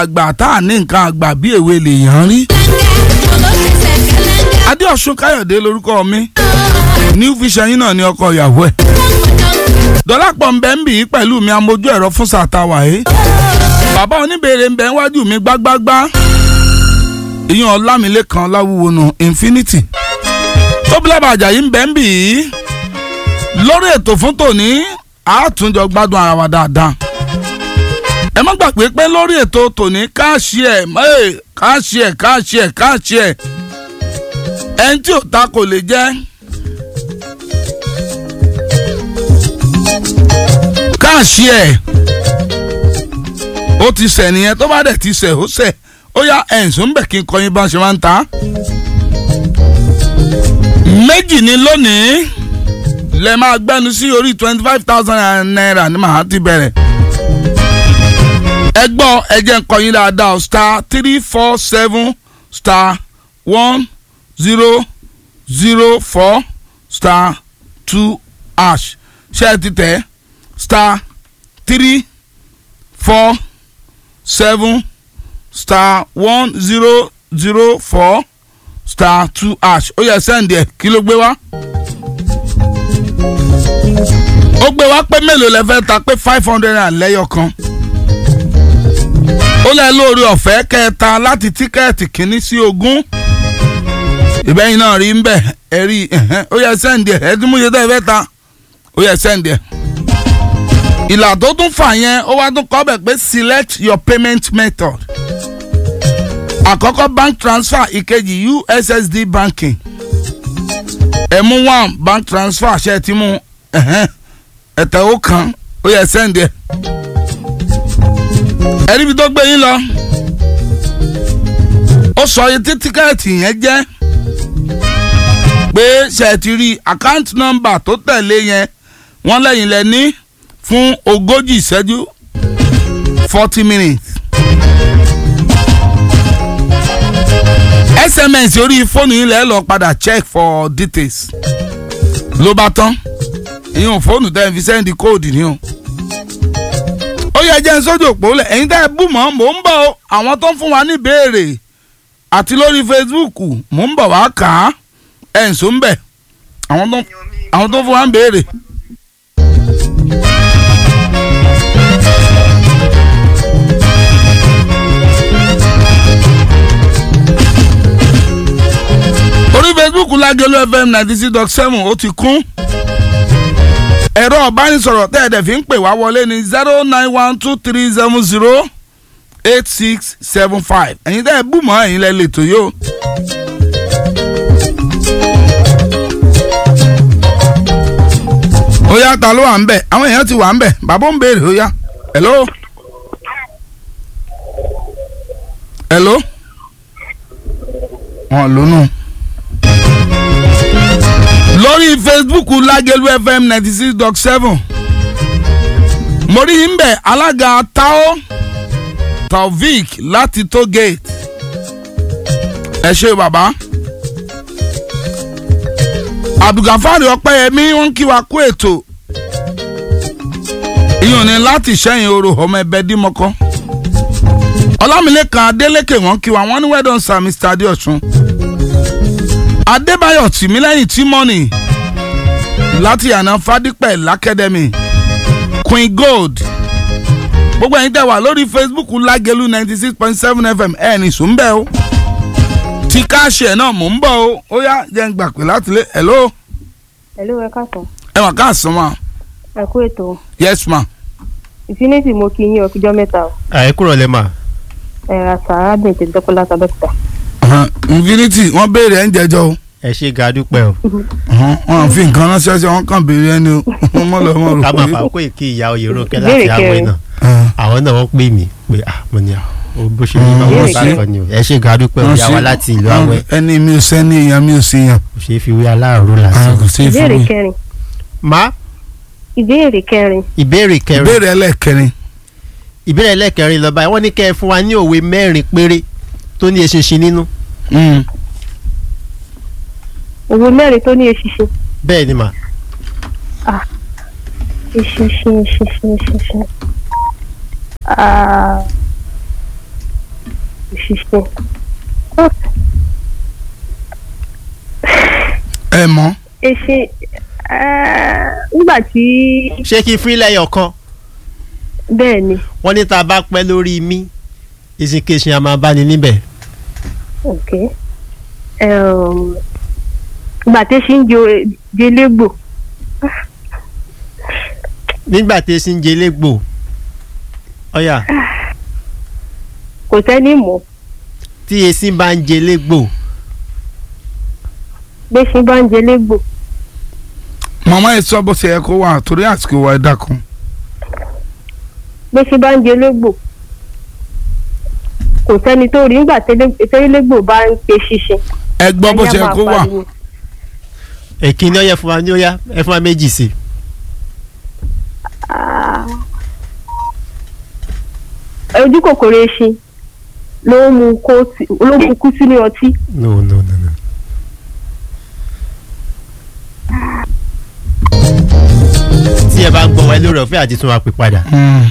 àgbà tá à ní nǹkan àgbà bí èwe lèèyàn rí. adéọ̀sùn káyọ̀dé lórúkọ mi new vision yín náà ni ọkọ ìyàwó ẹ̀. dọ́lápọ̀ ń bẹ́ ń bì í pẹ̀lú mi amójú ẹ̀rọ fún sàtàwà yìí. bàbá oníbèrè ń bẹ wájú mi gbágbágbá. ìyẹn ọlámilẹ́kan láwùwò nù infinity. tóbilẹ̀ bàjá yìí ń bẹ́ ń bì í. lórí ètò fún tòní àátúnjọ gbádùn ara wa dáadáa ẹ má gbàgbé pé lórí ètò tòní káàṣì ẹ káàṣì ẹ káàṣì ẹ káàṣì ẹ ẹni tí ò ta kò lè jẹ káàṣì ẹ ó ti sẹ̀ nìyẹn tó bá dẹ̀ ti sẹ̀ ó sẹ̀ ó yá ẹ̀ǹsùn bẹ̀ kí n kọyin bá ṣe máa ń ta méjì ni lónìí lẹ máa gbẹnu sí orí twenty five thousand naira ní màá ti bẹ̀rẹ̀ ẹ gbọ́ ẹ jẹ́ ń kọyin dáadáa star three four seven star one zero zero four star two hash ṣé ẹ ti tẹ̀ star three four seven star one zero zero four star two hash ó yẹ sẹ́ǹdì ẹ̀ kí ló gbé wá ó gbé wá pé mélòó lẹ fẹ́ ta pé five hundred and lẹ́yọ̀ kan ó lẹ́ lórí ọ̀fẹ́ kẹta láti tíkẹ́ẹ̀tì kínní sí ogún ìbẹ́yìn náà rí ń bẹ̀ ẹ rí ó yẹ sẹ́ǹdì ẹ̀ ẹ tí mo yẹ tẹ́ ẹ fẹ́ ta ó yẹ sẹ́ǹdì ẹ̀. ìlà tó tún fà yẹn ó wá tún kọ́ bẹ̀ pé select your payment method àkọ́kọ́ bank transfer ìkejì ussd banking ẹ mú one bank transfer ṣe ti mú ẹ̀tẹ̀ ó kan ó yẹ sẹ́ǹdì ẹ̀ ẹ̀rí ibi tó gbé yín lọ ó sọ iye tí tíkẹ́ẹ̀tì yẹn jẹ́ pé ṣe ti rí àkáǹtì nọ́mbà tó tẹ̀lé yẹn wọ́n lẹ́yìn lẹ ní fún ogójì ìṣẹ́jú forty minutes. sms orí fóònù yín lẹ́ẹ̀ lọ padà check for details ló bá tán ìyẹn fóònù tẹ́ ẹ fi sẹ́ndì kóòdù ni o ó yẹ jẹ́ sójú òpó lẹ̀ ẹ̀yin tẹ́ ẹ bú mọ́ mò ń bọ̀ àwọn tó ń fún wa ní ìbéèrè àti lórí Facebook mò ń bọ̀ wá kà á ẹ̀ ń so ń bẹ̀ àwọn tó ń fún wa ní ìbéèrè. orí Facebook Lágẹ̀lú FM ninety six dot seven ó ti kún ẹ̀rọ ọ̀bánisọ̀rọ̀ tẹ́ ẹ̀ dẹ̀ fi ń pè wá wọlé ní zero nine one two three seven zero eight six seven five ẹ̀yin tẹ́ ẹ̀ bù mọ́ ẹ̀yin lẹ́ lè tó yó. ó yá ta ló wà ń bẹ̀ àwọn èèyàn ti wà ń bẹ̀ bàbá ń béèrè ó yá hello. hello. wọn lónú lórí facebook lágẹ̀lú fm ninety six dot seven mo rí ń bẹ̀ alága tao taofik láti tollgate ẹ ṣe bàbá abdulgafari ọpẹ́yẹmí wọ́n kí wa kú ètò ìyọ̀n ni láti ṣẹ́yìn oro ọmọ ẹbẹ̀ dímọ́kọ́ ọlámilẹ́kan adélékè wọ́n kí wa wọ́n ní wẹ́dọ̀n sir mr adéọ̀sùn adébáyọ̀ tìmílẹ́yìn tímọ́nì láti àná fadípẹ̀ lákẹ́dẹ́mì queen gold gbogbo ẹ̀yin tẹ́ wà lórí facebook lágẹ̀lú ninety six point seven fm ẹ̀ ní sùnbẹ́ o tí káàṣì ẹ̀ náà mò ń bọ̀ o ó yá jẹ́ ń gbà pé láti lé hello. hello ẹ káàsán. ẹ wà káàsán ma. ẹ kú ètò. yes ma. infinity mo kí yín ọkíjọ mẹ́ta o. àyè kúrò lẹ́ mà. ẹ àṣà arábìnrin tèmi dọ́kọ́ látàbẹ́kúta. infinity wọ́n béèrè ẹ̀ ń jẹjọ́ o ẹ ṣe ga dúpẹ́ o. wọn fi nǹkan ránṣẹ́ sí wọn kàn béèrè ẹni wọn mọ̀ lọ́ mọ̀ rò ká máa pé. fà kó èké ìyá oyè ronke Ìbéèrè láti àwẹ̀ kẹrin. náà àwọn náà wọ́n pè mí pé ah mo ní à ó bó ṣe ní báwọn Ìbéèrè bá kẹrin. kọ ni o ẹ ṣe ga dúpẹ́ o ìyá wa láti ìlú àwẹ̀ ẹni mi ò sẹ́ni èèyàn mi ò sí yàn kò ṣeé fi wé aláàrú lásán. kò sí fún ìbéèrè mi. kẹrin má ìbéèrè kẹrin ìbéèrè kẹrin ìbéèrè ẹlẹ́kẹrin ìbéèrè ẹlẹ́kẹrin lọ́ba wọ́n ní kẹ́ ẹ fún wa ní òwe mẹ́rin péré tó ní eṣinṣin nínú Mm. òwe mẹ́rin tó ní eṣinṣin bẹ́ẹ̀ ni mà eṣinṣin eṣinṣin eṣinṣin Ah, ṣiṣẹ́ ẹ mọ̀ èṣe nígbà tí ṣé kí fún ilẹ̀ ọ̀kan bẹ́ẹ̀ ni wọ́n ní tá a bá pẹ́ lórí mi ìsìnkèsìn a máa bá ní níbẹ̀. ok um, ìgbà tí ṣe ń jẹ jelégbò nígbà tí esi ń jẹ légbò ọ̀yà kò sẹ́ni mọ̀ tí esi bá ń jẹ légbò bí ṣe bá ń jelégbò màmá yìí sọ bó ṣe yẹ kó wà torí àsìkò wa ẹ dákun. bí ṣe bá ń jelégbò kò sẹ́ni tó rí nígbà tẹ́légbò bá ń pe ṣíṣe ẹ gbọ́ bó ṣe yẹ ẹ̀yà kó máa wà. pariwo. èkìní ọ̀yà fún wa ní ọ̀yà ẹ fún wa méjì sí i. Ah. ojú kòkòrò eṣin ló ń mú kó sí- ló ń mú kú sínú ọtí no no no no. tí ẹ bá ń gbọ́ wa lórí ọ̀fẹ́ àti tún wa pè padà. Mm.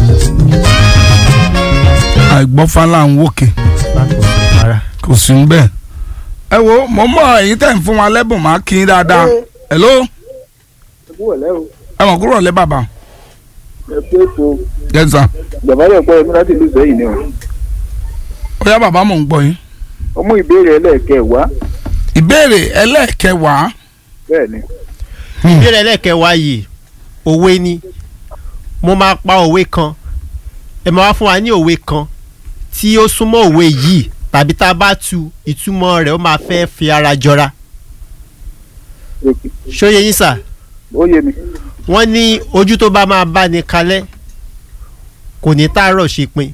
àìgbọ́fálà ń wòkè rárá. kò sí ń bẹ́ẹ̀. ẹ wo mo mọ èyí tẹ̀ ń fún wa lẹ́bùn máa kí n dáadáa. hello wọlé o ẹ mọ̀ kúrò lẹ́ bàbá. ẹ pé ètò yes sir. bàbá rẹ̀ pọ̀ ẹ̀mí láti ìlú sẹ́yìn ni o ó yá bàbá mò ń gbọ́ yín. ọmọ ìbéèrè ẹlẹ́ẹ̀kẹwàá ìbéèrè ẹlẹ́ẹ̀kẹwàá. bẹ́ẹ̀ ni ìbéèrè ẹlẹ́kẹ̀wá yìí òwe ni mo máa pa òwe kan ẹ máa wá fún wa ní òwe kan tí ó súnmọ́ òwe yìí tàbí tá a bá tu ìtumọ̀ rẹ̀ ó máa fẹ́ fi ara jọra òkè ṣóyè yín sà ó yé mi wọ́n ní ojú tó bá máa bá ní kalẹ̀ kò ní tààrọ̀ ṣe pin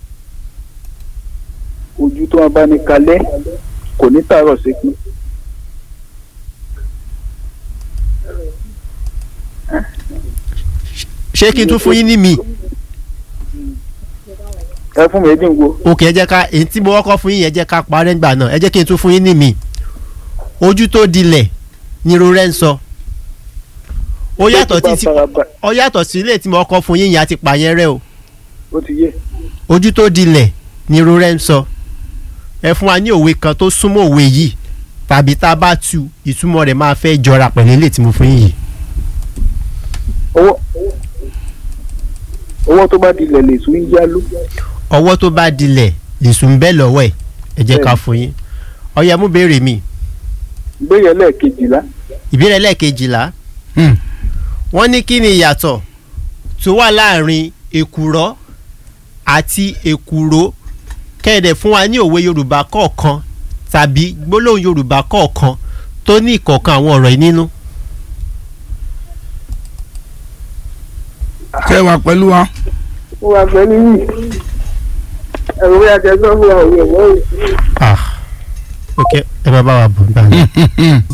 ojú tó wọn bá ní kalẹ̀ kò ní tààrọ̀ sí pin ṣé kí n tún fún yín ní mi ẹ fún mi ẹ dín wo òkè ẹ jẹ́ ká èyí tí mo kọ́kọ́ fún yín yẹn jẹ́ ká parẹ́ ńgbà náà ẹ jẹ́ kí n tún fún yín ní mi ojú tó dilẹ̀ ni irun rẹ̀ ń sọ ó yàtọ̀ Tó bá títí faraba- ó yàtọ̀ sí ilé tí mo kọ́ fún yín yẹn àti pààyàn rẹ o ó ti yé ojú tó dilẹ̀ ni irun rẹ̀ ń sọ ẹ fún wa ní òwe kan tó súnmọ́ òwe yìí tàbí tá a bá tu ìtumọ̀ rẹ̀ máa fẹ́ jọra pẹ̀lú ilé tí mo fún yín yìí owó owó tó bá dilẹ̀ lè sún yálò ọwọ́ tó bá dilẹ̀ lèṣù ń bẹ́ lọ́wọ́ ẹ̀ ẹ jẹ́ ká fún yín ọ̀yà mú béèrè mi ìbéèrè ẹlẹ́ẹ̀kejìlá ìbéèrè lẹ́ẹ̀kejìlá Hmm. wọ́n ní kí ni ìyàtọ̀ tó wà láàrin èkùrọ́ àti èkùró kẹ́ẹ̀dẹ̀ fún wa ní òwe yorùbá kọ̀ọ̀kan tàbí gbólóhùn yorùbá kọ̀ọ̀kan tó ní ìkọ̀ọ̀kan àwọn ọ̀rọ̀ yìí nínú. ṣé ẹ wà pẹ̀lú wa. ó wà pẹ̀lú yìí ẹ̀rọ bí akẹ́kọ̀ọ́ fún wa òwe ẹ̀wọ́ òwe. Ah, ok ẹ bá bá wa bọ̀ nígbà náà.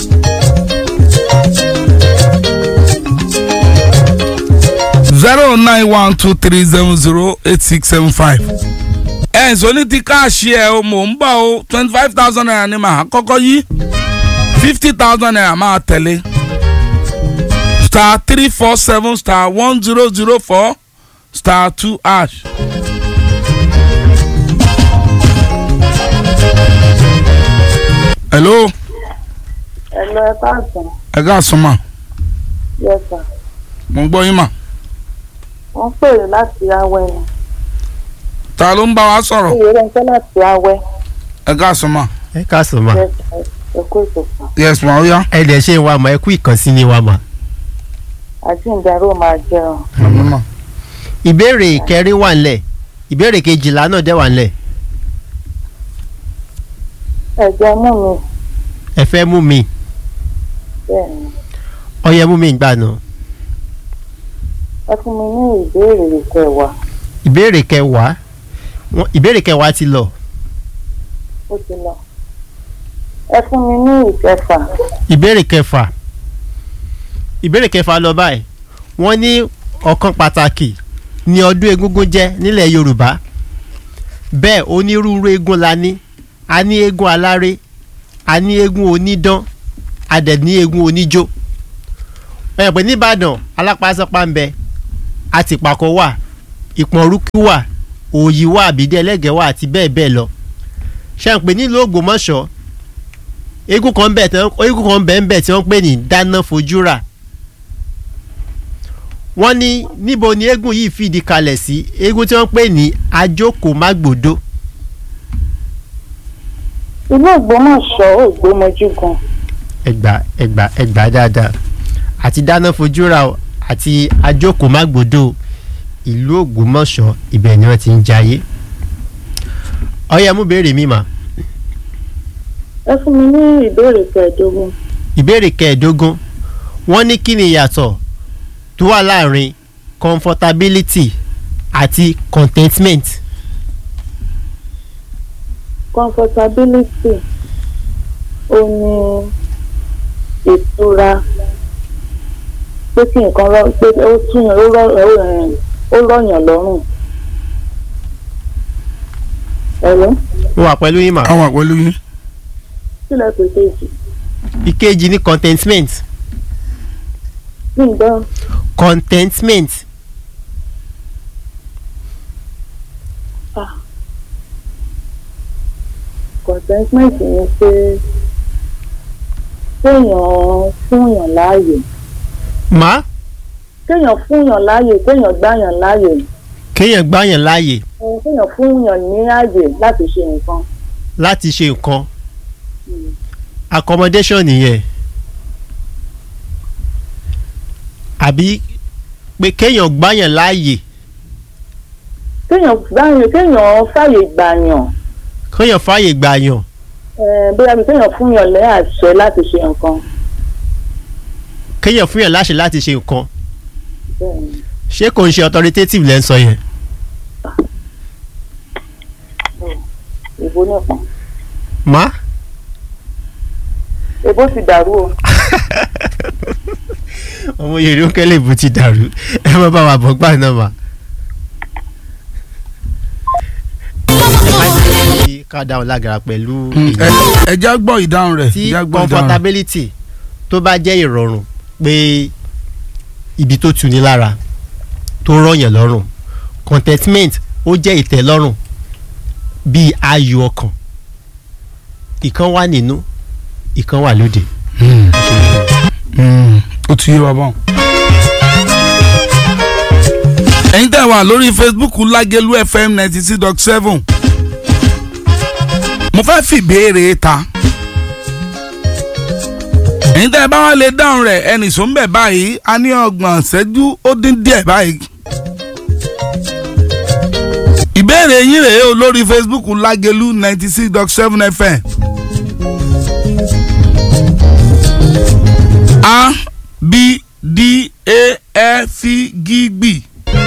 zero nine one two three seven zero eight six seven five. ẹ ǹsọ́ ní ti káàṣì ẹ̀ o mò ń bọ̀ o twenty five thousand naira ni màá kọ́kọ́ yí fifty thousand naira máa tẹ̀lé star three four seven star one zero zero four star two ash. hello ẹ̀lọ́ ẹ káàsán ẹ káàsán mà yẹsà mo ń gbọ́ yín mà wọ́n pèrè láti awẹ́ ni ta ló ń bá wa sọ̀rọ̀ iye rẹ̀ ń fẹ́ láti awẹ́ ẹ káàsán mà ẹ káàsán ma yẹsà ẹ̀kọ́ ìtòkàn yes ma ó yá. ẹ dẹ̀ ṣe wa mọ̀ ẹ kú ìkànsí ni wa mọ̀. àti ìdárò máa jẹun Àmín mà. ìbéèrè ìkẹrin wà ńlẹ̀ ìbéèrè kejìlá náà dẹ̀ wà ńlẹ̀ ẹ̀jẹ̀ mú mi ẹ fẹ́ mú mi bẹ́ẹ̀ ni ọyẹ mú mi gbà náà. ẹ fún mi ní ìbéèrè kẹwàá ìbéèrè kẹwàá wọ́n- ìbéèrè kẹwàá ti lọ ó ti lọ ẹ fún mi ní ìkẹfà ìbéèrè kẹfà ìbéèrè kẹfà lọ báyìí wọ́n ní ọ̀kan pàtàkì ní ọdún egúngún jẹ́ nílẹ̀ yorùbá bẹ́ẹ̀ onírúurú eégún la ní a ní eégún aláré a ní eégún onídán a dẹ̀ ní eégún oníjó ẹ̀ pé nìbàdàn alápàṣọpá ń bẹ àtìpàkọ́ wà ìpọ̀nrúkú wà òòyì wà àbídẹ́ ẹlẹ́gẹ̀ wà àti bẹ́ẹ̀ bẹ́ẹ̀ lọ ṣe ń pè nílùú Ògbómọ̀ṣọ́ eégún kan bẹ̀ tí wọ́n- eégún kan bẹ̀ ń bẹ̀ tí wọ́n ń pè ní dáná fojú rà wọ́n ní níbo ni eégún yìí fìdí kalẹ̀ sí eégún tí wọ́n ń pè ní ajókòó-mágbòdo ìlú Ògbómọ̀ṣọ́ Ògbómọjú gan ẹgbà ẹgbà ẹgbà dáadáa àti dáná fojú rà o àti ajókòó-mágbòdo ìlú Ògbómọ̀ṣọ́ ibẹ̀ ni wọ́n ti ń jayé ọyẹ mú béèrè mi mà ẹ fún mi ní ìbéèrè kẹẹ̀ẹ́dógún ìbéèrè kẹẹ̀ẹ́dógún wọ́n ní kí ni ìyàtọ̀ tó wà láàrin comfortability àti contentment comfortability ó ní ìtura pé kí nǹkan rọ pé ó túyàn ó rọ ó rẹ̀- ó rọ̀yàn lọ́rùn. ẹ̀rọ mo wà pẹ̀lú yín mà àwọn àpẹẹlú yín. sílẹ̀ pèsè ìsì ìkejì ní contentment ní ìdán contentment contentment ni pé kéèyàn fúnyàn láàyè má kéèyàn fúnyàn láàyè kéèyàn gbáyàn láàyè kéèyàn gbáyàn láàyè ẹ, kéèyàn fúnyàn ní ààyè láti ṣe nǹkan. láti ṣe nǹkan accommodation nìyẹn àbí pé kéèyàn gbáyàn láàyè kéèyàn gbáyàn kéèyàn fàyè gbàyàn kéèyàn fààyè gbàyàn ẹ, bóyá bí kéèyàn fúnyàn lẹ́ àṣẹ láti ṣe nǹkan. kéèyàn fúnyàn láṣẹ láti ṣe nǹkan bẹ́ẹ̀ ni. ṣé kò ń ṣe authoritative lẹ́ ń sọ yẹn ìbò nìkan má ìbò ti dàrú o. ọmọ yorùbá kẹlẹ ìbò ti dàrú ẹ má bá wa bọ̀ gbà náà mà. ẹ má jẹ́ kí ká dáhùn lágara pẹ̀lú ẹ ẹ já gbọ́ ìdáhùn rẹ̀ tí já gbọ́ ìdáhùn rẹ̀. comfortability tó bá jẹ́ ìrọ̀rùn pé ibi tó tuni lára tó rọ̀yàn lọ́rùn contentment ó jẹ́ ìtẹ́lọ́rùn bíi ayọ̀ ọkàn ìkan wà nínú ìkan wà lóde. Mm, ó ti yé wa bọ́n. ẹ̀yin tẹ́ wà lórí Facebook Lágẹ̀lú FM ninety six dot seven mo fẹ́ fi ìbéèrè ta ẹ̀yin tẹ́ bá wà lè dáhùn rẹ̀ ẹnì sọ ń bẹ̀ báyìí a ní ọgbọ̀n ṣẹ́jú ó dín díẹ̀ báyìí. ìbéèrè yín rèé o lórí Facebook Lágẹ̀lú ninety six dot seven FM. A B D E F G B.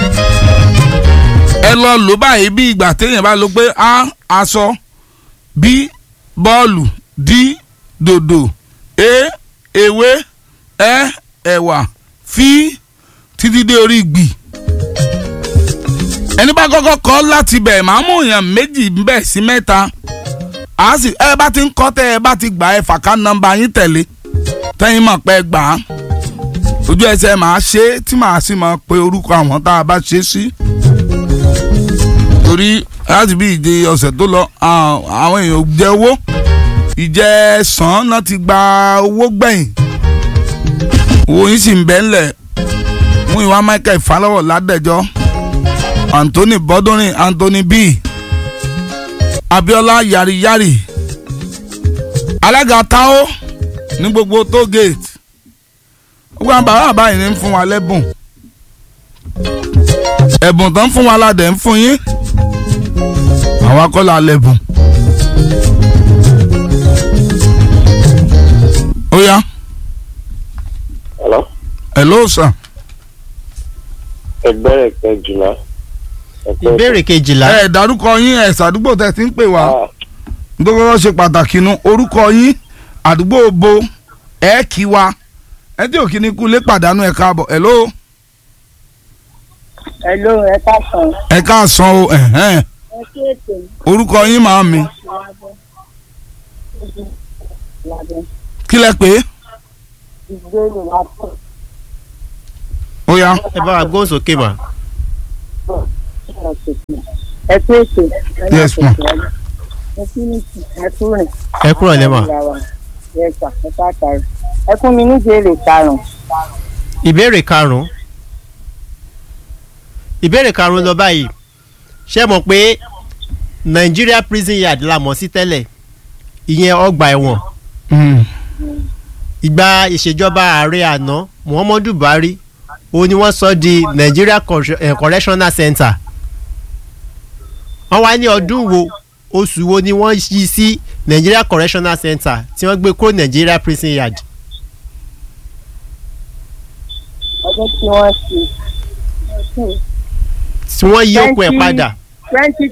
ẹ lọ lò báyìí bí ìgbà téèyàn bá lò pé A aṣọ B bọ́ọ̀lù D dòdò E ewé Ẹ ẹ̀wà F títí dé orí gbì. ẹni bá kọ́kọ́ kọ́ láti bẹ̀ máa mú èèyàn méjì bẹ́ẹ̀ sí mẹ́ta a sì ẹ bá ti ń kọ́ tẹ́ ẹ bá ti gbà ẹ fàkà nọ́mbà yín tẹ̀lé tẹ́yìn mọ̀ pé gbà á ojú ẹsẹ̀ máa ṣe é tí màá sì máa pe orúkọ àwọn tá a bá ṣe é sí. torí láti bí ìdè ọ̀sẹ̀ tó lọ à- àwọn èèyàn ò jẹ owó ìjẹ sàn náà ti gba owó gbẹ̀yìn owó yín sì ń bẹ́ ńlẹ̀ mú ìwà Michael Falọ́wọ̀ ládẹ́jọ́ Anthony Bọ́dúnrin Anthony B Abiola Yariyari alága Tao ní gbogbo toll gate gbogbo àwọn bàbá àbáyé ní ń fún wa lẹ́bùn ẹ̀bùn tó ń fún wa ládẹ̀ ń fún yín àwa kọ́ la lẹ́bùn. ó yá Hello? hello sir ẹgbẹ́rẹ̀ kẹjìlá. ẹ̀kọ́ ìbéèrè kejìlá ẹ dárúkọ yín ẹ sàdúgbò tẹ ti ń pè wá Ah, nítorí wọ́n ṣe pàtàkì nu orúkọ yín àdúgbò bo ẹ kí wa ẹ tí òkì ní kú lé pàdánù ẹ káàbọ̀ hello Hello, ẹ káàsán. ẹ káàsán o ẹ̀hẹ́n. ẹ kí ètò orúkọ yín màá mi kí lẹ pé ìgbéró látọ̀ ó yá ẹ bá wa gbóhùn sókè mà ẹ kú ètò Yes, ma. ẹ kú nìkì ẹ kú rìn. ẹ kúrò lẹ́mọ̀ Yes, sir. ẹ ká tàrí. ẹ fún mi ní ìbéèrè karùn-ún. ìbéèrè karùn-ún ìbéèrè karùn-ún lọ báyìí ṣé mọ̀ pé Nigeria prison yard la mọ̀ sí tẹ́lẹ̀ ìyẹn ọgbà ẹ̀wọ̀n Mm. ìgbà ìṣèjọba ààrẹ àná Muhammadu Buhari ó ní wọ́n sọ di Nigeria Corre- eh, Correctional Center wọ́n wá ní ọdún wo oṣù wo ni wọ́n yí sí Nigeria Correctional Center tí wọ́n gbé kúrò Nigeria prison yard ọdún tí wọ́n ṣe. tí wọ́n yí òkú ẹ̀ Twenty- padà twenty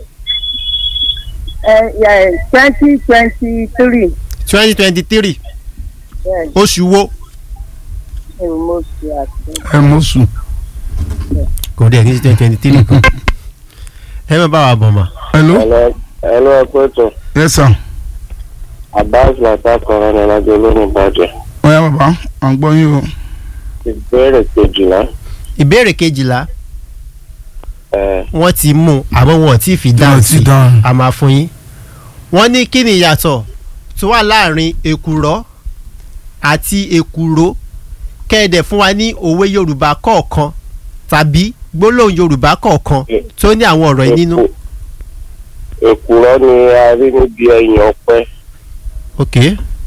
twenty twenty three. twenty twenty three bẹ́ẹ̀ oṣù wo ni mo ṣe àti. ẹ mú sùn. kò dé ní twenty twenty three kan ẹ má bá wa bọ̀ mọ́. hello ẹlẹ ẹlẹ ẹkọ ètò yes sir. abbas lata kọrọ ní ọlọdẹ olóhùn ìbàdàn ọ̀ya bàbá à ń gbọ́ yín o. ìbéèrè kejìlá ìbéèrè kejìlá ẹ wọ́n ti mú un àmọ́ wọn ò tí ì fi dáhùn Wọn ò sí tí ì dáhùn. a máa fún yín. wọ́n ní kí ni ìyàtọ̀ tó wà láàrin èkùrọ́ àti èkùró kẹ́ẹ̀dẹ̀ fún wa ní òwe yorùbá kọ̀ọ̀kan tàbí gbólóhùn yorùbá kọ̀ọ̀kan tó ní àwọn ọ̀rọ̀ yìí nínú. èkùrọ́ ni a rí níbi ẹ̀yìn ọ̀pẹ ok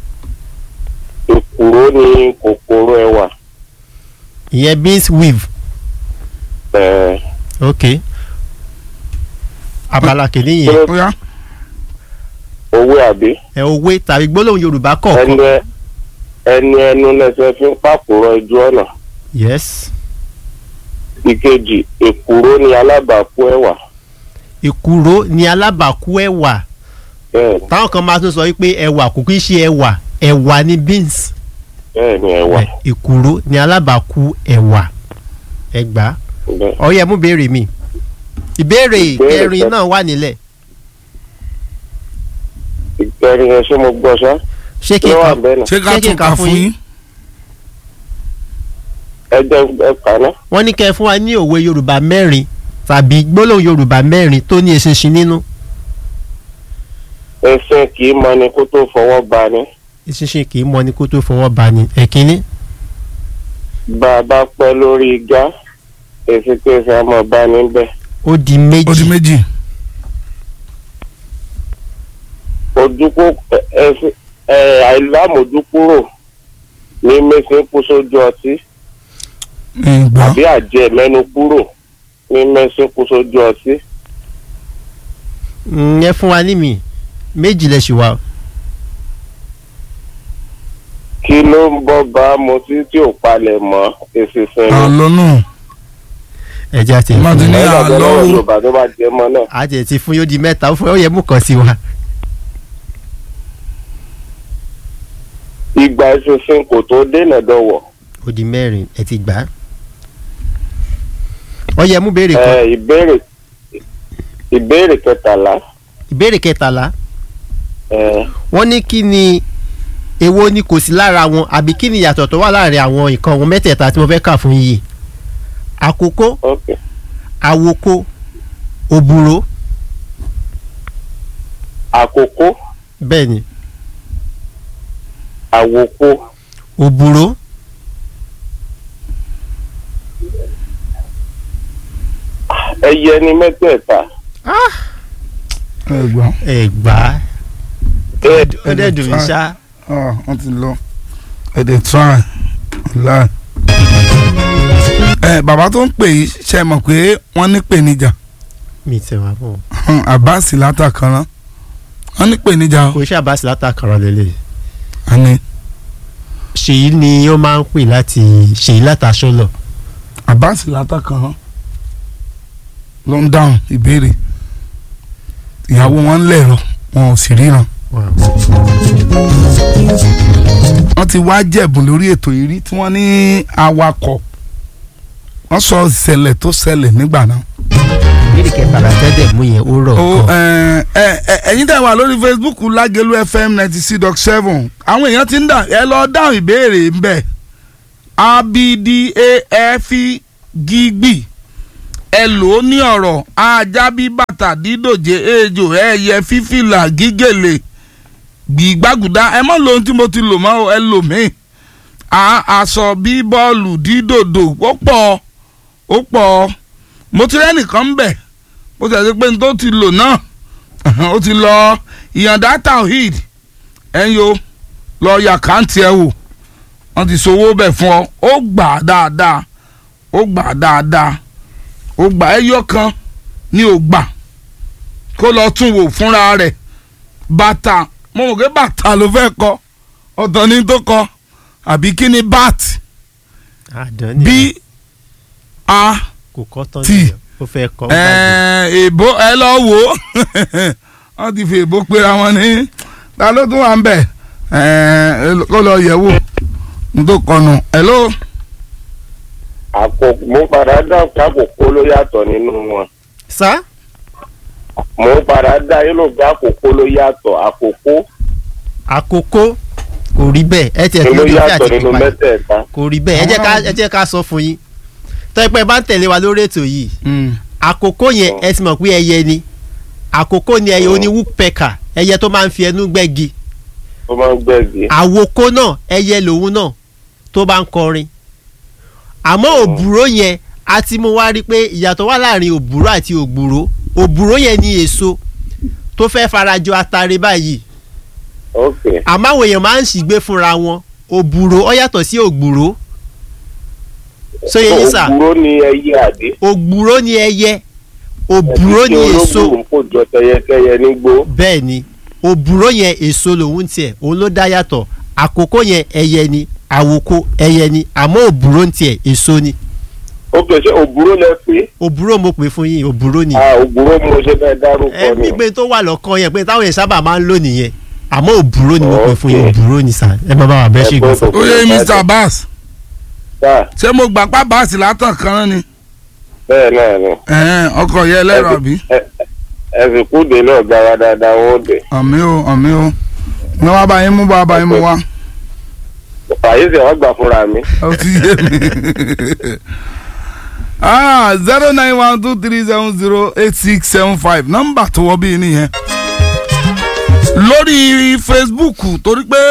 èkùrọ́ ni kòkòrò ẹwà ìyẹn beans weave ẹ ok abala kìíní yẹn ọ̀ya owó àbí ẹ òwe tàbí gbólóhùn yorùbá kọ̀ọ̀kan ẹni ẹ- ẹni ẹnu lẹsẹ fi ń pàkúrọ̀ ojú ọ̀nà yes ìkejì èkùrọ́ ni alábàákú ẹwà èkùró ni alábàákú ẹ̀wà bẹ́ẹ̀ táwọn kan máa tún sọ wípé ẹ̀wà kò kí ń ṣe ẹ̀wà ẹ̀wà ni beans bẹ́ẹ̀ ni ẹwà èkùró ni alábàákú ẹ̀wà ẹgbà bẹ́ẹ̀ ọyẹ mú béèrè mi ìbéèrè Ìbéèrè kẹrin kẹ- náà wà nílẹ̀ ìkẹrin yẹn ṣé mo gbọ́ sá ṣé kí ló n wà kà bẹ́ẹ̀ náà ṣé ká Ṣé kí n tún kà kà fún fún yín? yín. ẹ jẹ́ ẹ kà náà wọ́n ní kẹ́ ẹ fún wa ní òwe yorùbá mẹ́rin tàbí gbólóhùn yorùbá mẹ́rin tó ní eṣinṣin nínú ẹsẹ̀ kì í mọ ni kó tó fọwọ́ ba ni eṣinṣin kì í mọ ni kó tó fọwọ́ bá ni ẹ̀kínní bá a bá pẹ́ lórí igá èsì kéèsì àmọ́ bá níbẹ̀ ó di ó di méjì méjì. ojúkó ẹsẹ̀ ẹ àìlámójúkúrò ní mẹ́sìn kú sójú ọtí ìgbà àbí àjẹ mẹ́nu kúrò ní mẹ́sìn kú sójú ọtí Mm, ẹ fún wa ní mi méjì lẹ ṣì wà kí ló ń bọ́ bá mu tí tí ò palẹ̀ mọ́ èsì sinmi. àlọ́nù ẹ̀jẹ̀ àti Má ti ní ẹ̀rọ àlọ́ àgbẹ̀ lọ́wọ́ o. yorùbá tó bá jẹ mọ́ náà. àti ẹ̀ ti fún yóò di mẹ́ta ó fún ó yẹ mú kàn sí wa ìgbà ìsinsin kò tó dènà dọ̀wọ̀ ó di mẹ́rin ẹ ti gbà á ó yẹ mú béèrè kan ẹ ìbéèrè ìbéèrè kẹtàlá ìbéèrè kẹtàlá ẹ wọ́n ní kí ni èwo ni kò sí lára wọn àbí kí ni ìyàtọ̀ tó wà láàrin àwọn nǹkan wọn mẹ́tẹ̀ẹ̀ta tí mo fẹ́ kà fún yìí àkókò ok àwòkó òbúrò àkókò bẹ́ẹ̀ ni àwòkó òbúrò ẹyẹ ní mẹ́tẹ̀ẹ̀ta ẹgbà ẹ̀gbá ẹ ó dẹ̀ dùn mí ṣá wọ́n ti lọ ẹ̀dẹ̀ try láì. ẹ bàbá tó ń pè yìí ṣe mọ̀ pé wọ́n ní pèníjà mi tẹ̀ wá mọ́ àbáàsì látàkànrán wọ́n ní pèníjà o. kò ṣe àbáṣe látàkàrọ̀ lélẹ̀ àní ṣèyí ni ó máa ń pè láti ṣèyí látàṣọlọ àbáàsì látàkànrán ló ń dáhùn ìbéèrè ìyàwó wọn ń lẹ̀rọ wọn ò sì ríran wọ́n ti wá jẹ̀bùn lórí ètò yìí rí tí wọ́n ní awakọ̀ wọ́n sọ ìṣẹ̀lẹ̀ tó ṣẹlẹ̀ nígbà náà. ìbéèrè kẹtàlá tẹ́lẹ̀ mú yẹn ó rọ̀ o kan ẹ ẹ ẹ ẹ̀yin tẹ́ wà lórí facebook lágẹ̀lú fm ninety six dot seven àwọn èèyàn ti ń dà ẹ lọ dáhùn ìbéèrè ń bẹ̀ abdaf gígbì ẹ lò ó ní ọ̀rọ̀ ajá bí bàtà dídòjé ejò ẹyẹ fífìlà gígèlè gbìgbàgùdá ẹ mọ̀ lóhun tí mo ti lò mọ́ o, ẹ lò mí a- aṣọ bí bọ́ọ̀lù dídòdò ó pọ̀ ó pọ̀ mo ti rẹ́nìkan ń bẹ̀ bó ti ẹ̀ pé n tó ti lò náà ó ti lọ ìyànda tawhid ẹ̀yin o lọ yà káǹtì ẹ̀ wò wọ́n ti sowó bẹ̀ fún ọ ó gbà á dáadáa ó gbà á dáadáa ó gbà ẹyọ kan ní ó gbà kó lọ tún wò fúnra rẹ̀ bàtà mo mọ̀ pé bàtà ló fẹ́ kọ ọ̀tọ̀ ní tó kọ àbí kí ni bat àdán b ni a kò kọ́ tán T. nìyẹn ó fẹ́ kọ́ ó bá jù. èèbó ẹ lọ wò ó wọ́n ti fi èèbó pera wọn ní ta ló tún wà ń bẹ̀ ẹ̀ẹ́, kó lọ yẹ̀ wò n tó kọnu hello àkókò mo padà dá àkókò ló yàtọ̀ nínú wọn sá mo padà dá yín ló gbé àkókò ló yàtọ̀ àkókò àkókò kò rí bẹ́ẹ̀ ẹ tiẹ̀ ló lórí ìfẹ́ yàtọ̀ àti nínú ìpàdé mẹ́tẹ̀ẹ̀ta kò rí bẹ́ẹ̀ ẹ jẹ́ ká ẹ jẹ́ ká sọ fún yín tọ́pẹ́ bá ń tẹ̀lé wa lórí ètò yìí àkókò yẹn ẹ ti mọ̀ pé ẹyẹ ni àkókò ni ẹyẹ oní woodpecker ẹyẹ tó máa ń fi ẹnu gbẹ́gi ó máa ń gbẹ̀gì àwòkó náà ẹyẹ lòun náà tó bá ń kọrin àmọ́ òbúrò yẹn a ti mú wá rí pé ìyàtọ̀ wà láàrin òbúrò àti ògbúrò òbúrò yẹn ní èso tó fẹ́ farajọ atare báyìí ok àmọ́ àwọn èèyàn máa ń ṣìgbé fúnra wọn òbúrò ó yàtọ̀ sí ògbúrò sóye yín sà òwúrọ̀ ni ẹyẹ àdé ògbúrò ni ẹyẹ òbúrò ni èso olóògùn kò jọ tẹyẹkẹyẹ nígbó bẹ́ẹ̀ ni òbúrò yẹn èso lòun tiẹ̀ òun ló dá yàtọ̀ àkókò yẹn ẹyẹ ni àwòkó ẹyẹ ni àmọ́ òbúrò ń tiẹ̀ èso ni ok ṣé òwúrọ̀ lẹ pé òbúrò mo pè fún yín òbúrò ni ah òwúrọ̀ mo ṣe fẹ́ dárúkọ ẹ ni gbígbé tó wà lọ́kàn yẹn pé táwọn yẹn sábà máa ń lò nìyẹn àmọ́ òbúrò ni mo pè fún yín Okay. òbúrò ni sà ẹ má bá wà bẹ́ẹ̀ ṣe gbọ́ fún. ó yẹ mr abbas sáà ṣé mo gbà pa báàsì látàn kan náà ni bẹ́ẹ̀ náà ni ẹ̀ẹ́n, ọkọ̀ yẹ lẹ́rọ àbí ẹ̀sìn kúdè náà gara dáadáa wọn ò dé àmì o àmì o ní wàá bá yín mú bá bá yín mú wá fàyè sì wọ́n gbà fúnra mi ó ti yé mi. ah zero nine one two three seven zero eight six seven five nọ́mbà tó wọ́ bí nìyẹn lórí facebook torí pé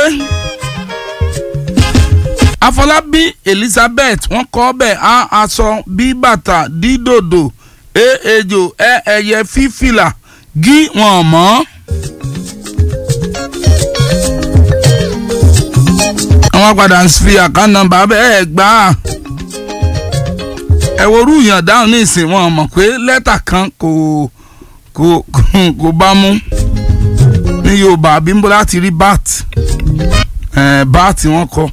afọlábí elizabeth wọ́n kọ bẹ́ẹ̀ á aṣọ bí bàtà dídòdò e ejò ẹ ẹyẹ fífìlà gí wọn mọ́. àwọn padà ń fi àkáǹtì nọ́mbà bẹ́ẹ̀ gbà á ẹ wo orú yàn dáhùn ní ìsìn wọn mọ̀ pé lẹ́tà kan kò kò kò bá mú ní yorùbá bímbó láti rí bat ẹ̀ bat wọn kọ.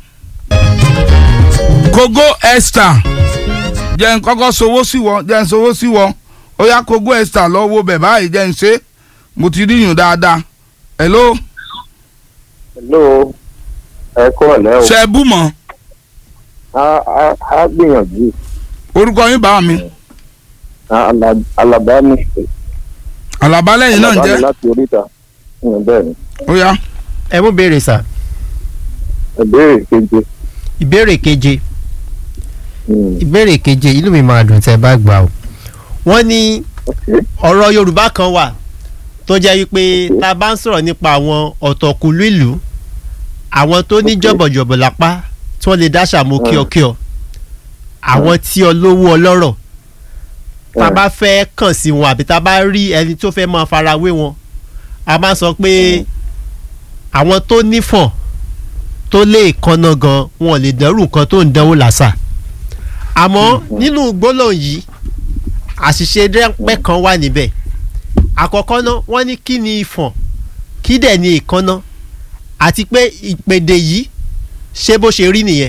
kogo esther jẹ́ n kọ́kọ́ sowó sí wọ jẹ́ n sowó sí wọ ó yá kogo esther lọ wo bẹ̀ báyìí jẹ́ n ṣe mo ti rí yùn dáadáa hello hello ẹ kọ́ ọ̀lẹ́ o ṣe é bú mọ́ a a a gbìyànjú orúkọ yín bá mi A- Ala- alaba ní àlàbálẹ̀yìn náà ń alaba ní jẹ́ láti oríta Mm, bẹ́ẹ̀ ni ó yá ẹ mú béèrè sà ìbéèrè keje ìbéèrè keje Mm, ìbéèrè keje inú mi máa dùn tẹ́ bá gbà o wọ́n ní okay. ọ̀rọ̀ yorùbá kan wà tó jẹ́ wípé tá a bá ń sọ̀rọ̀ nípa àwọn ọ̀tọ̀kùlú ìlú àwọn tó ní Ok. jọ̀bọ̀jọ̀bọ̀ lápá tí wọ́n lè dáṣà mọ́ kíọ̀kíọ̀ àwọn tí olówó ọlọ́rọ̀ tá a bá fẹ́ kàn sí wọn àbí tá a bá rí ẹni tó fẹ́ máa farawé wọn a máa sọ pé àwọn tó nífọ̀n tó lè kanna gan wọn lè dẹ́rù nǹkan tó ń dánwò làṣà àmọ́ nínú gbólóhùn yìí àṣìṣe rẹ́pẹ́ kan wà níbẹ̀ àkọ́kọ́ náà wọ́n ní kí ni ìfọ̀n kí dẹ̀ ni ìkànnà àti pé ìpèdè yìí ṣé bó ṣe rí nìyẹn.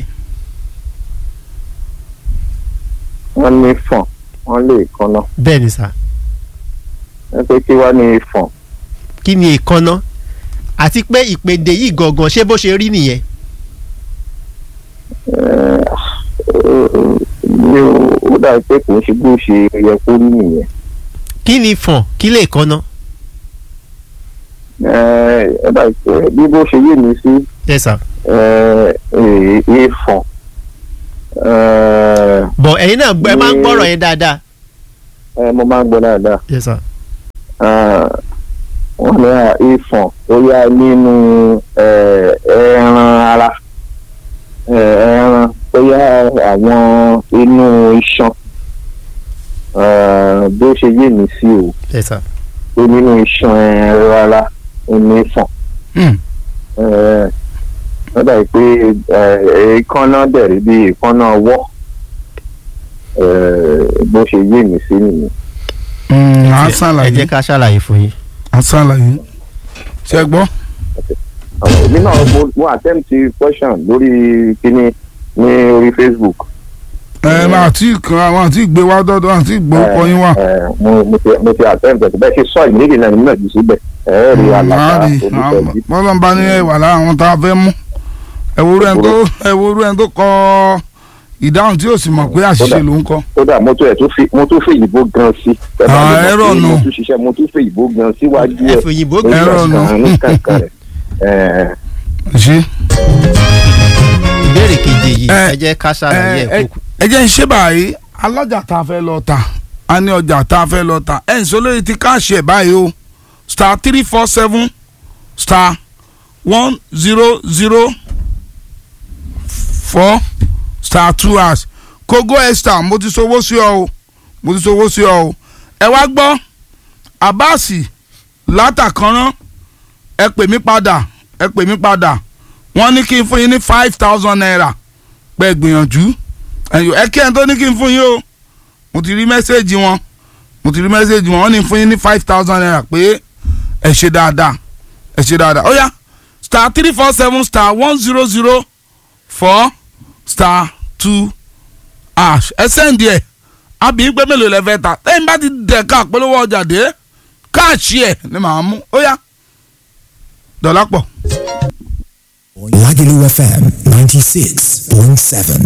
wọ́n ní fọ̀n wọ́n lè kanná bẹ́ẹ̀ ni sà ẹ pé kí wá ní fọ̀n kí ni ìkànnà àti pé ìpèdè yìí gangan ṣé bó ṣe rí nìyẹn. mi ò ó dàbí pé kò ń ṣe bó ṣe yẹ kó rí nìyẹn kí ni ìfọ̀n kí lè kànnà. ẹ ẹ dàbí pé bí bó ṣe yé mi sí yes sir. ìfọ̀n bọ̀ ẹ̀yin náà gbọ́- ẹ máa ń Ní- gbọ́rọ̀ yẹn dáadáa ẹ mo máa ń gbọ́ dáadáa yes sir. Ah, wọ́n ní à, ìfọ̀n ó yá nínú eh, ẹran ara Eh, ẹran ó yá àwọn inú iṣan Ah, bí ó ṣe yé mi sí o yes sir. pé nínú iṣan ẹran ara ó ní ìfọ̀n Hmm. Eh, wọ́n dàbí pé eh, èékánná dẹ̀rí bí èékánná ọwọ́ Eh, bó ṣe yé mi sí nìyẹn. Hmm, à ń ẹ jẹ́ ṣàlàyé ká ṣàlàyé fún yín. à ń ṣàlàyé ṣe gbọ́. àwọn èmi náà mo mo attempt question lórí kíní ní orí facebook. ẹ máa tí kan àwọn àti ìgbé wá dọ́dọ̀ àti ìgbórúkọ yín wá. ẹ mo mo ti mo ti attempt ẹ̀ bẹ́ẹ̀ ṣe sọ ìmílẹ̀ náà nígbà jù síbẹ̀ ẹ ẹ́ rí àlàkà olùtọ́jú. bọ́lá ń bá ní ẹwà lára àwọn tá a fẹ́ mú ẹ̀wòrú ẹni tó ẹ̀wòrú ẹni tó kọ ìdáhùn tí yóò sì mọ̀ pé àṣìṣe ló ń kọ. kódà mo tún ẹ̀ tún fi mo tún fi ìbò gan sí. Ẹ bá Ah, mi mọ̀ ẹ̀rọ pé nù. mo tún ṣiṣẹ́ mo tún fi ìbò gan síwájú ẹ ẹ̀ fi òyìnbó lórí gbé. Ẹ̀rọ nù. ọ̀sán ní kankan rẹ̀. Ẹ, ṣe ìbéèrè keje yìí Ẹ, ẹ jẹ́ ká ṣàlàyé ẹ̀ kókó. ẹ jẹ́ ń ṣe báyìí alájà tá a fẹ́ lọ ta a ní ọjà tá a fẹ́ lọ ta ẹ̀ ń sọ lórí ti káàṣì ẹ̀ báyìí o star three four seven star one zero zero four star two hash kogo extra mo ti sowó sí ọ o mo ti sowó sí ọ o ẹ wá gbọ́ abasi látàkànrán ẹ pè mí padà ẹ pè mí padà wọ́n ní kí n fún yín ní five thousand naira pẹ́ gbìyànjú ẹ̀yọ́ ẹ kí ẹ̀ tó ní kí n fún yín o mo ti rí mẹ́sẹ̀gì wọn mo ti rí mẹ́sẹ̀gì wọn wọ́n ní fún yín ní five thousand naira pé ẹ ṣe dáadáa ẹ ṣe dáadáa ó yá star three four seven star one zero zero four star two ash ẹ sẹ́ǹdì ẹ̀ àbí pé mélòó lẹ fẹ́ ta lẹ́yìn bá ti dẹ̀ ká polówó ọjà dé káàṣì ẹ̀ ni màá mú ó yá dọ̀là pọ̀. Lagelu FM 96.7.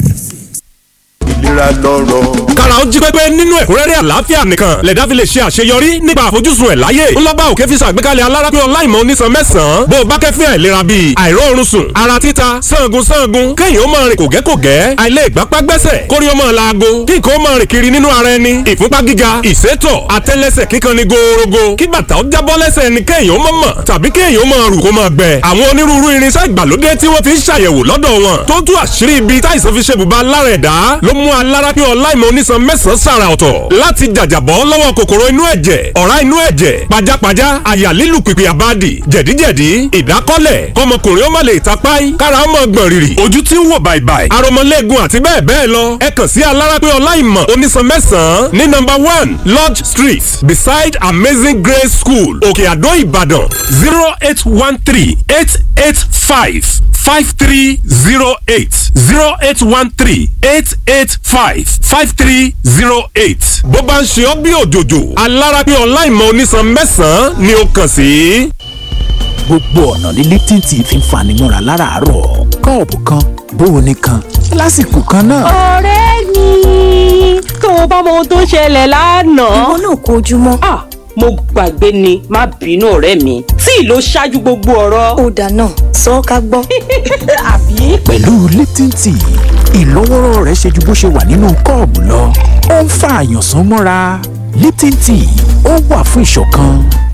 ìlera lọ́rọ̀. kára ó jí pépé nínú ẹ̀kúnrẹ́rẹ́ àlàáfíà nìkan lẹ̀dá fi lè ṣe àṣeyọrí nípa àfojúsùn ẹ̀ láyé ńlọ́gbà òkè fi ṣàgbékalẹ̀ alárápé ọláìmọ̀ onísan mẹ́sàn-án bó o bá kẹ́fín àìlera bíi àìróorun sùn ara títa sangun sangun kéèyàn ó máa rìn kògẹ́kògẹ́ àìlè ìgbápá gbẹ́sẹ̀ kórí ó máa laago kí nǹkan ó máa rìn kiri nínú ara ẹni ìfúnpá gíga ìsétọ̀ àtẹ́lẹsẹ̀ kíkan ni gòòrògò kí bàtà ó jábọ́ lẹ́sẹ̀ ẹni kéèyàn ó mọ̀ mọ̀ tàbí kéèyàn ó máa rù kó máa gbẹ àwọn onírúurú irinṣẹ́ ìgbàlódé tí wọ́n fi ń ṣàyẹ̀wò lọ́dọ̀ wọn tó tú àṣírí ibi táìsàn fi ṣe bùbá lára ẹ̀dá ló mú alárápé ọláìmọ̀ onísan mẹ́sàn-án sàrà ọ̀tọ̀ láti jàjàbọ́ lọ́wọ́ kòkòrò inú ẹ̀jẹ̀ ọ̀rá inú ẹ̀jẹ̀ pajápajá àyà lílù pìpì àbádì jẹ̀díjẹ̀dí ìdákọ́lẹ̀ kọmọkùnrin ó má lè tapáì kára ó mọ̀ gbọ̀n rìrì ojú tí ń wò bàìbàì aromọlẹ́gun àti bẹ́ẹ̀ bẹ́ẹ̀ lọ ẹ kàn sí alárápé ọláìmọ̀ onísan mẹ́sàn-án ní number one lodge street beside amazing grace school òkè àdó ìbàdàn zero eight one three eight eight five five three zero eight zero eight one three eight eight five five three zero eight. bó bá ń ṣe ọ́ bí òjòjò alárápé ọláìmọ̀ onísan mẹ́sàn-án ni ó kàn sí. gbogbo ọ̀nà ní Lipton tea fi ń fani mọ́ra láràárọ̀ kọ́ọ̀pù kan bóoni kan lásìkò kan náà. ọ̀rẹ́ mi tó o bá mọ ohun tó ṣẹlẹ̀ lánàá. ìwọ náà kó ojúmọ́. ah mo gbàgbé ni má bínú ọ̀rẹ́ mi tí ló ṣáájú gbogbo ọ̀rọ̀. ó dáná sọ ọ́ ká gbọ́. àbí. pẹ̀lú Lipton tea ìlọ́wọ́rọ́ rẹ̀ ṣe ju bó ṣe wà nínú kọ́ọ̀bù lọ ó ń fa àyànsán mọ́ra Lipton tea ó wà fún ìṣọ̀kan.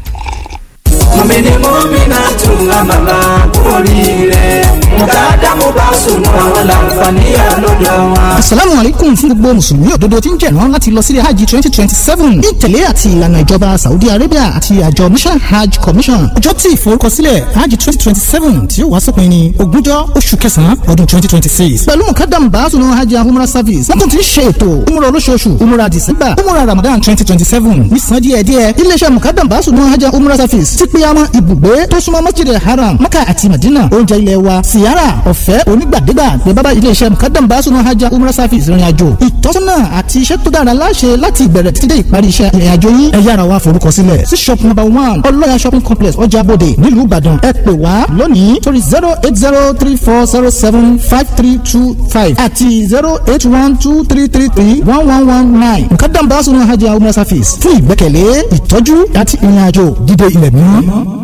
mọ̀mìnì mọ́mìnà tún àmàlà oríire mùtádá mo bá sùn àwọn làǹfààní àlọ́dọ̀ wọn. asalaamu aleykum fún gbogbo mùsùlùmí òdodo tí ń jẹ̀rán láti lọ sílé hajj twenty twenty seven ní ìtẹ̀lé àti ìlànà ìjọba saudi arabia àti àjọ mission hajj commission ọjọ́ tí ìforúkọsílẹ̀ hajj twenty twenty seven tí ó wá sópin ní ogúnjọ́ oṣù kẹsàn-án ọdún twenty twenty six pẹ̀lú mukadam baasunu hajj and umrah service wọ́n tún ti ń ṣe ètò umrah olóṣooṣù umrah december umrah ramadan twenty twenty seven nísàn díẹ̀díẹ̀ iléeṣẹ́ mukadam baasunu hajj and umrah service ti pé àwọn ibùgbé tó súnmọ́ masjid haram maka àti madina oúnjẹ ilẹ̀ wa siyara ọ̀fẹ́ onígbàdégbà ní bábá iléeṣẹ́ mukadam baasunu hajj and umrah service ìrìn àjò ìtọ́sọ́nà àti iṣẹ́ tó dára láṣẹ láti ìbẹ̀rẹ̀ títí dé ìparí iṣẹ́ ìrìn àjò yín ẹ yára wá forúkọ sílẹ̀ sí shop number one ọlọ́yà shopping complex ọjà bòde nílùú ìbàdàn ẹ pè wá lónìí torí zero eight zero three four zero seven five three two five àti zero eight one two three three three one one one nine mukadam baasunu hajj and umrah service fún ìgbẹ́kẹ̀lé ìtọ́jú àti ìrìn àjò dídé ilẹ̀ mímọ́.